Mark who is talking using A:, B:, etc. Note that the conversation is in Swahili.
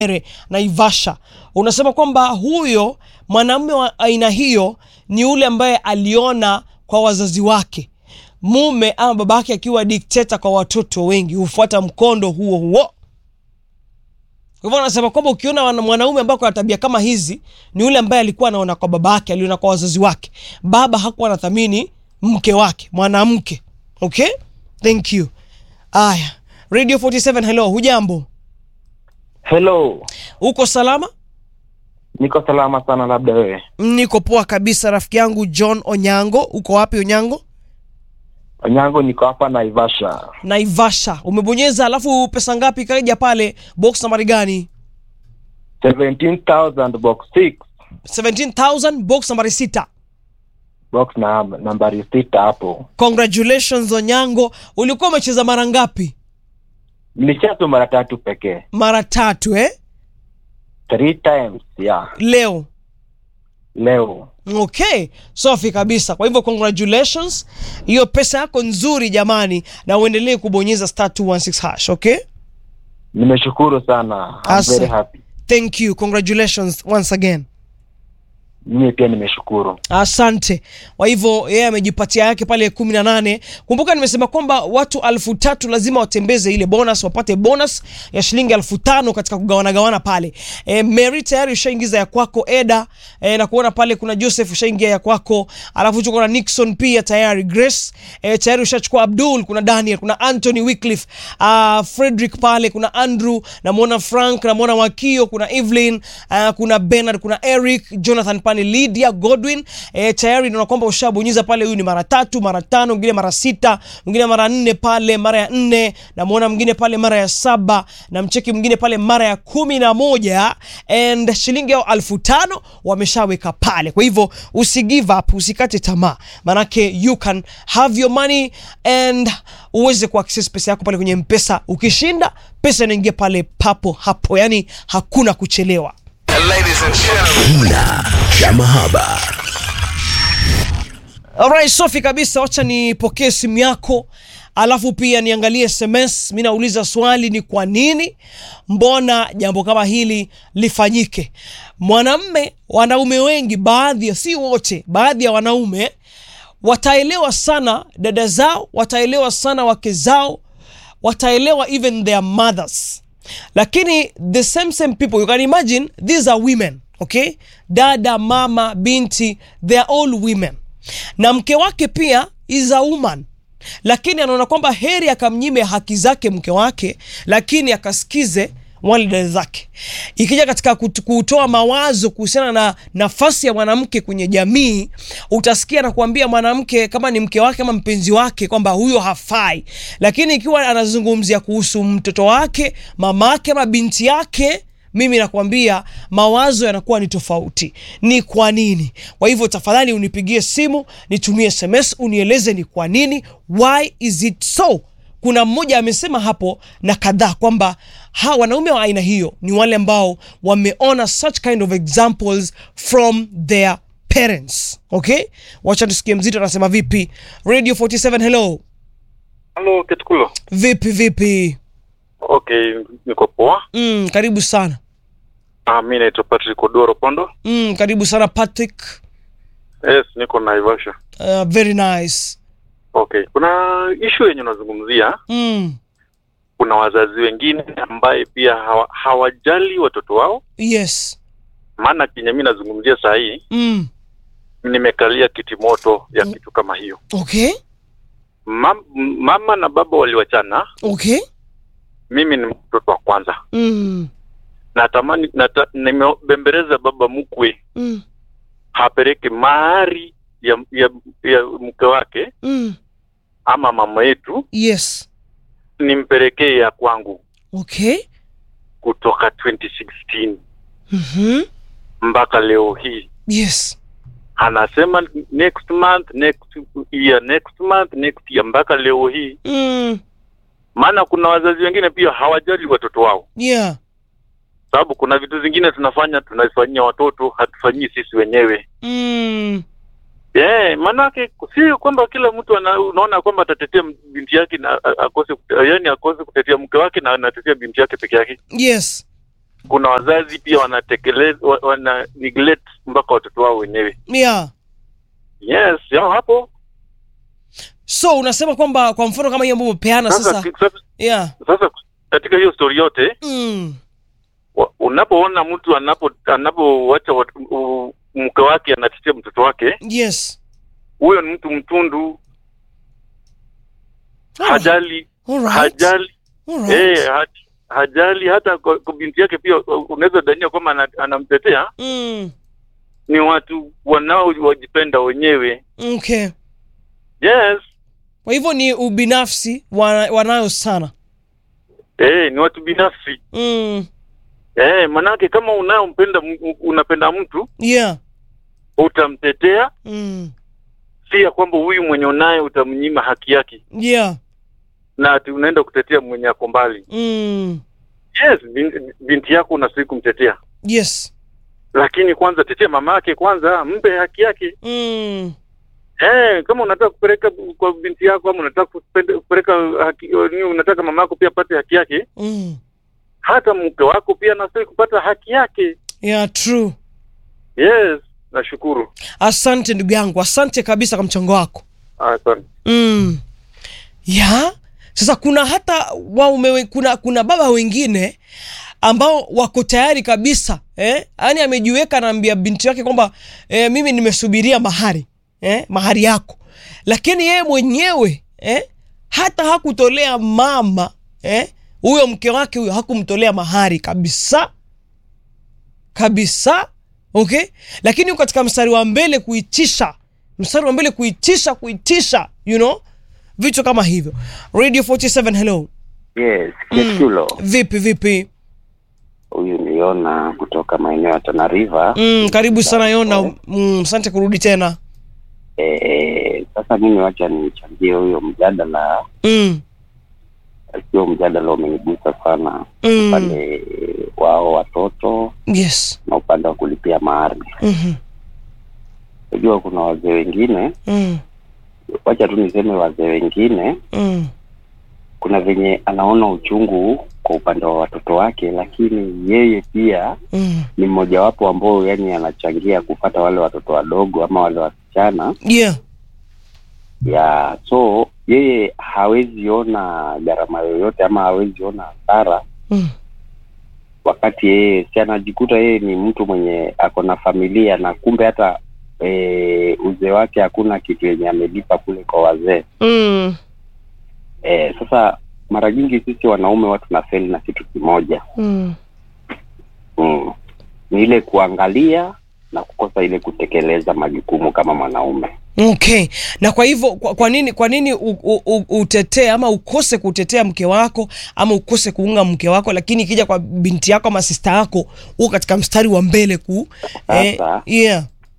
A: Naivasha, unasema kwamba huyo mwanamume wa aina hiyo ni yule ambaye aliona kwa wazazi wake mume ama babake akiwa dikteta kwa watoto wengi hufuata mkondo huo huo. Kwa hivyo anasema kwamba ukiona wana- mwanaume ambaye ana tabia kama hizi ni yule ambaye alikuwa anaona kwa babake, aliona kwa wazazi wake. Baba hakuwa anathamini mke wake, mwanamke. Okay, thank you. Aya, Radio 47, hello, hujambo?
B: Hello,
A: Uko salama?
B: niko salama sana, labda wewe?
A: Niko poa kabisa, rafiki yangu John Onyango. Uko wapi Onyango?
B: Onyango, niko hapa Naivasha.
A: Naivasha. Umebonyeza, alafu pesa ngapi ikaja pale? Box nambari gani?
B: 17,000 box 6
A: 17000 box nambari sita.
B: box na nambari sita hapo.
A: Congratulations Onyango. Ulikuwa umecheza mara ngapi?
B: Nilicheza mara tatu pekee,
A: Mara tatu eh?
B: three times yeah.
A: Leo.
B: Leo
A: Okay, safi kabisa. Kwa hivyo congratulations, hiyo pesa yako nzuri jamani, na uendelee kubonyeza star 216 hash. Okay,
B: nimeshukuru sana, I'm
A: Asa.
B: very happy.
A: thank you, congratulations once again.
B: Mimi pia nimeshukuru.
A: Asante. Kwa hivyo yeye amejipatia yake pale kumi na nane. Kumbuka nimesema kwamba watu alfu tatu lazima watembeze ile bonus, wapate bonus ya shilingi alfu tano katika kugawana gawana pale. E, Mary tayari ushaingiza ya kwako Eda e, na kuona pale kuna Joseph ushaingia ya kwako, alafu tuko na Nixon pia tayari, Grace e, tayari ushachukua Abdul, kuna Daniel, kuna Anthony Wycliffe, uh, Frederick pale, kuna Andrew, namwona Frank, namwona Wakio, kuna Evelyn, uh, kuna Bernard, kuna Eric, Jonathan pale, Lydia Godwin e, tayari naona kwamba ushabonyeza pale. Huyu ni mara tatu, mara tano, mwingine mara sita, mwingine mara nne pale, mara ya nne, namwona mwingine pale mara ya saba, na mcheki mwingine pale mara ya kumi na moja and shilingi yao alfu tano wameshaweka pale. Kwa hivyo usi give up, usikate tamaa, manake you can have your money and uweze kuaccess pesa yako pale kwenye Mpesa. Ukishinda pesa inaingia pale papo hapo, yani hakuna kuchelewa.
C: Kina cha mahaba.
A: Alright, safi kabisa, wacha nipokee simu yako alafu pia niangalie SMS. Mi nauliza swali ni kwa nini, mbona jambo kama hili lifanyike? Mwanamme, wanaume wengi, baadhi ya si wote, baadhi ya wanaume wataelewa sana dada zao, wataelewa sana wake zao, wataelewa even their mothers, lakini the same same people you can imagine these are women okay, dada, mama, binti, they are all women, na mke wake pia is a woman lakini anaona kwamba heri akamnyime haki zake mke wake, lakini akasikize wale dada zake. Ikija katika kut- kutoa mawazo kuhusiana na nafasi ya mwanamke kwenye jamii, utasikia na kuambia mwanamke kama ni mke wake ama mpenzi wake kwamba huyo hafai, lakini ikiwa anazungumzia kuhusu mtoto wake, mamake ama binti yake mimi nakwambia mawazo yanakuwa ni tofauti. Ni kwa nini? Kwa hivyo tafadhali unipigie simu, nitumie SMS, unieleze ni kwa nini, why is it so. Kuna mmoja amesema hapo na kadhaa kwamba ha wanaume wa aina hiyo ni wale ambao wameona such kind of examples from their parents. Okay, wacha tusikie mzito anasema vipi. Radio 47, hello,
D: Halo Ketukulo.
A: vipi vipi?
D: Okay, niko poa.
A: Mm, karibu sana.
D: Ah, mi naitwa Patrick Odoro Pondo.
A: Mm, karibu sana Patrick.
D: Yes, niko Naivasha.
A: Uh, very nice.
D: Okay, kuna issue yenye unazungumzia.
A: Mm,
D: Kuna wazazi wengine ambaye pia hawa, hawajali watoto wao,
A: yes.
D: maana kenye mi nazungumzia saa hii
A: Mm,
D: nimekalia kiti moto ya kitu kama hiyo.
A: okay.
D: Mam, mama na baba waliwachana,
A: Okay.
D: mimi ni mtoto wa kwanza.
A: Mm,
D: Natamani nata, nimebembeleza baba mkwe
A: mm,
D: hapeleke mahari ya, ya, ya mke wake
A: mm,
D: ama mama yetu
A: yes.
D: nimpelekee ya kwangu
A: Okay.
D: kutoka 2016
A: Mhm.
D: mpaka leo hii
A: Yes.
D: anasema next month next year next month next year mpaka leo hii
A: Mm,
D: maana kuna wazazi wengine pia hawajali watoto wao
A: yeah.
D: sababu kuna vitu zingine tunafanya tunafanyia watoto hatufanyii sisi wenyewe
A: Mm,
D: Eh, maanake si kwamba kila mtu ana, unaona kwamba atatetea binti yake na a- akose kute- yaani akose kutetea mke wake na anatetea binti yake peke yake.
A: yes.
D: kuna wazazi pia wanatekeleza wa- wana neglect mpaka watoto wao wenyewe
A: yeah
D: yes yao hapo
A: so unasema kwamba kwa mfano kama hiyo ambayo umepeana
D: sasa,
A: sasa
D: sasa,
A: yeah
D: sasa katika hiyo story yote
A: mm.
D: wa- unapoona mtu anapo anapowacha wat- u- mke wake anatetea mtoto wake
A: yes
D: huyo ni mtu mtundu hajali
A: Alright.
D: hajali
A: Alright.
D: eh, ha- hajali hata kwa, kwa binti yake pia uh, unaweza dhania kwamba ana- anamtetea
A: Mm.
D: ni watu wanaowajipenda wenyewe
A: okay
D: yes
A: kwa hivyo ni ubinafsi wana, wanayo sana
D: eh, ni watu binafsi
A: mm.
D: eh, manake kama unayompenda m- unapenda mtu
A: yeah
D: utamtetea
A: mm.
D: si ya kwamba huyu mwenye unaye utamnyima haki yake
A: yeah
D: na ati unaenda kutetea mwenye ako mbali
A: mm.
D: yes binti, binti yako unastahili kumtetea
A: yes
D: lakini kwanza tetea mama yake kwanza mpe haki yake
A: mm.
D: eh, kama unataka kupeleka kwa binti yako ama unataka kupende- kupeleka haki, ni unataka mama yako pia apate haki yake
A: Mm.
D: hata mke wako pia anastahili kupata haki yake
A: yeah true
D: yes nashukuru
A: asante ndugu yangu asante kabisa kwa mchango wako
D: asante
A: mm. ya sasa kuna hata waume we- kuna kuna baba wengine ambao wako tayari kabisa eh? yaani amejiweka anaambia binti yake kwamba eh, mimi nimesubiria mahari eh? mahari yako lakini yeye mwenyewe eh? hata hakutolea mama eh? huyo mke wake huyo hakumtolea mahari kabisa kabisa okay lakini yuko katika mstari wa mbele kuitisha mstari wa mbele kuitisha kuitisha you know vitu kama hivyo radio 47 hello
C: Yes, Kesulo.
A: vipi vipi
C: Huyu ni Yona kutoka maeneo ya Tana River.
A: mm, karibu sana yona mm, asante kurudi tena
C: Eh, sasa mimi wacha nichangie huyo mjadala.
A: mm,
C: Sio mjadala umenigusa sana
A: mm,
C: upande wao watoto
A: yes
C: na upande wa kulipia mahari.
A: Mhm,
C: Unajua kuna wazee wengine,
A: mm,
C: wacha tu niseme wazee wengine,
A: mm,
C: kuna venye anaona uchungu kwa upande wa watoto wake, lakini yeye pia
A: mm.
C: ni mmojawapo ambao yani anachangia kufata wale watoto wadogo ama wale wasichana
A: yeah
C: ya so yeye hawezi ona gharama yoyote ama hawezi ona hasara
A: mm,
C: wakati yeye si anajikuta yeye ni mtu mwenye ako na familia na kumbe hata e, uzee wake hakuna kitu yenye amelipa kule kwa wazee
A: mm,
C: e, sasa mara nyingi sisi wanaume watu tunafeli na kitu kimoja
A: mm.
C: mm. ni ile kuangalia na kukosa ile kutekeleza majukumu kama mwanaume
A: okay na kwa hivyo kwa, kwa nini kwa nini u, u, u, utetee ama ukose kutetea mke wako ama ukose kuunga mke wako lakini ikija kwa binti yako ama sista yako huko katika mstari wa mbele ku eh,
C: Sasa-
A: yeah